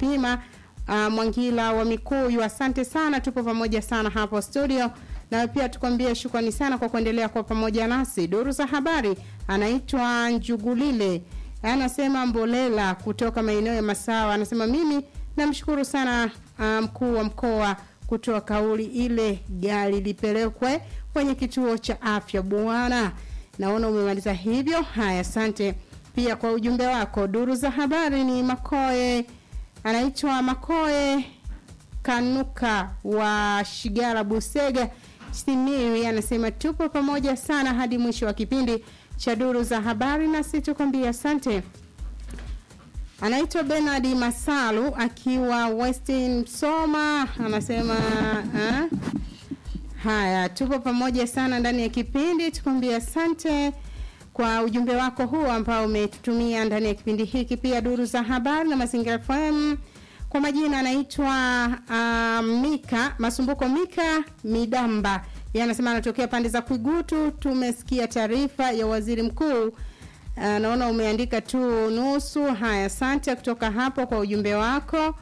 Mapima uh, Mwangila wa Mikuyu, asante sana, tupo pamoja sana hapo studio, na pia tukwambie shukrani sana kwa kuendelea kwa pamoja nasi. Duru za habari anaitwa Njugulile, anasema Mbolela kutoka maeneo ya Masawa, anasema mimi namshukuru sana mkuu um, wa mkoa kutoa kauli ile gari lipelekwe kwenye kituo cha afya bwana. Naona umemaliza hivyo. Haya, asante pia kwa ujumbe wako. Duru za habari ni Makoe, anaitwa Makoe Kanuka wa Shigara Busega Simiyu, anasema tupo pamoja sana hadi mwisho wa kipindi cha duru za habari, nasi tukwambia asante. Anaitwa Bernard Masalu akiwa Westin Soma, anasema ha? Haya, tupo pamoja sana ndani ya kipindi, tukwambia asante kwa ujumbe wako huu ambao umetutumia ndani ya kipindi hiki. Pia duru za habari na mazingira FM, kwa majina anaitwa uh, Mika Masumbuko Mika Midamba, yeye anasema anatokea pande za Kwigutu. Tumesikia taarifa ya waziri mkuu uh, naona umeandika tu nusu. Haya, asante kutoka hapo kwa ujumbe wako.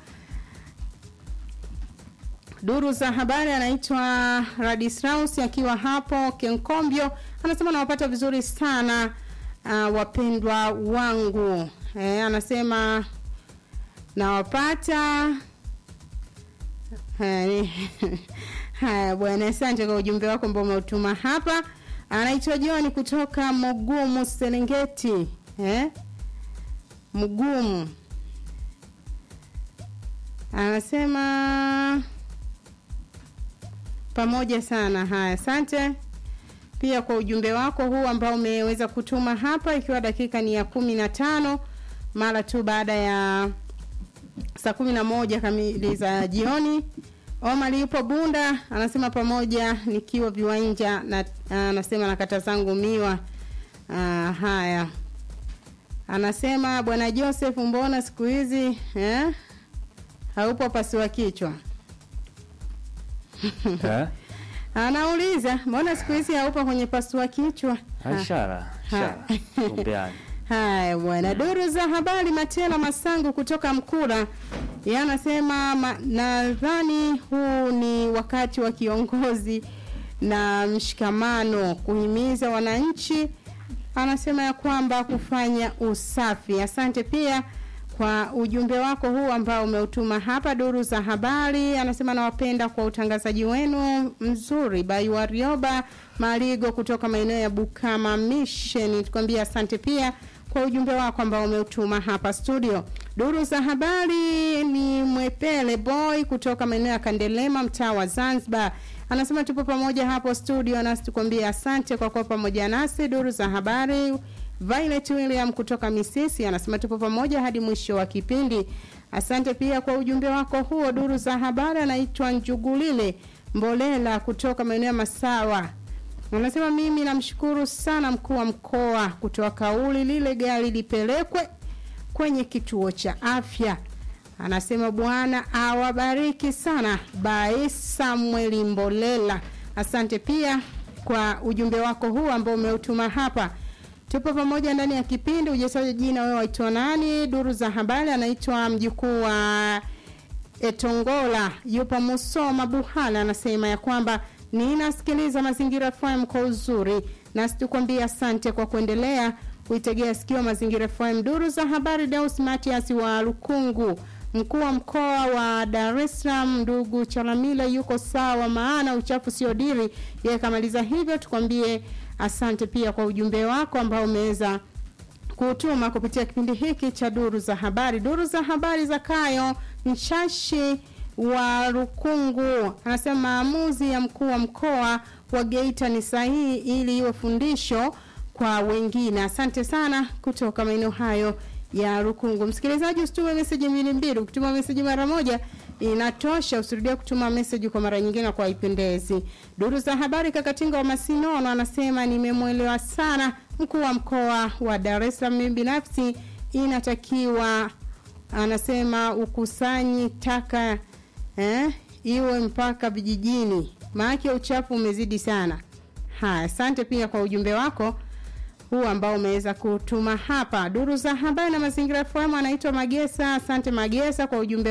Duru za habari anaitwa Radistraus akiwa hapo Kenkombio, anasema nawapata vizuri sana uh, wapendwa wangu e, anasema nawapata haya bwana, asante kwa ujumbe wako ambao umeutuma hapa. Anaitwa John kutoka Mugumu Serengeti eh? Mugumu anasema pamoja sana. Haya, asante pia kwa ujumbe wako huu ambao umeweza kutuma hapa, ikiwa dakika ni ya kumi na tano mara tu baada ya saa kumi na moja kamili za jioni. Omar yupo Bunda, anasema pamoja nikiwa viwanja na anasema na kata zangu miwa. Uh, haya anasema bwana Joseph, mbona siku hizi eh, haupo pasua kichwa Anauliza, mbona siku hizi haupo kwenye pasua kichwa? Ishara, ishara. Tumbeani. Haya bwana, duru za habari Matela Masangu kutoka Mkura. Yeye anasema ma, nadhani huu ni wakati wa kiongozi na mshikamano kuhimiza wananchi. Anasema ya kwamba kufanya usafi. Asante pia kwa ujumbe wako huu ambao umeutuma hapa duru za habari. Anasema nawapenda kwa utangazaji wenu mzuri. Baiwarioba Marigo kutoka maeneo ya Bukama Mission, tukwambia asante pia kwa ujumbe wako ambao umeutuma hapa studio. Duru za habari ni Mwepele Boy kutoka maeneo ya Kandelema, mtaa wa Zanzibar, anasema tupo pamoja hapo studio, nasi tukwambia asante kwa kuwa pamoja nasi. Duru za habari Violet William kutoka Misisi anasema tupo pamoja hadi mwisho wa kipindi. Asante pia kwa ujumbe wako huo. Duru za habari anaitwa Njugulile Mbolela kutoka maeneo ya Masawa. Anasema mimi namshukuru sana mkuu wa mkoa kutoa kauli lile gari lipelekwe kwenye kituo cha afya. Anasema Bwana awabariki sana. Bai Samuel Mbolela. Asante pia kwa ujumbe wako huu ambao umeutuma hapa. Tupo pamoja ndani ya kipindi. Ujesaji jina wewe waitwa nani? Duru za habari anaitwa mjukuu wa Etongola, yupo Musoma Buhala, anasema ya kwamba ninasikiliza Mazingira FM kwa uzuri, nasi tukwambia asante kwa kuendelea kuitegea sikio Mazingira FM. Duru za habari, Deus Matias wa Lukungu, mkuu wa mkoa wa Dar es Salaam, ndugu Chalamila yuko sawa, maana uchafu sio diri. Yeye kamaliza hivyo, tukwambie asante pia kwa ujumbe wako ambao umeweza kutuma kupitia kipindi hiki cha duru za habari. Duru za habari za Kayo Mchashi wa Rukungu anasema maamuzi ya mkuu wa mkoa wa Geita ni sahihi ili iwe fundisho kwa wengine. Asante sana kutoka maeneo hayo ya Rukungu. Msikilizaji, usitume meseji mbili mbili. Ukituma meseji mara moja inatosha, usirudie kutuma meseji kwa mara nyingine kwa ipendezi. Duru za habari, Kakatinga wa Masinono anasema nimemwelewa sana mkuu wa mkoa wa Dar es Salaam. Mimi binafsi inatakiwa, anasema ukusanyi taka eh, iwe mpaka vijijini, maana uchafu umezidi sana. Haya, asante pia kwa ujumbe wako huu ambao umeweza kutuma hapa. Duru za habari na mazingira FM anaitwa Magesa. Asante Magesa kwa ujumbe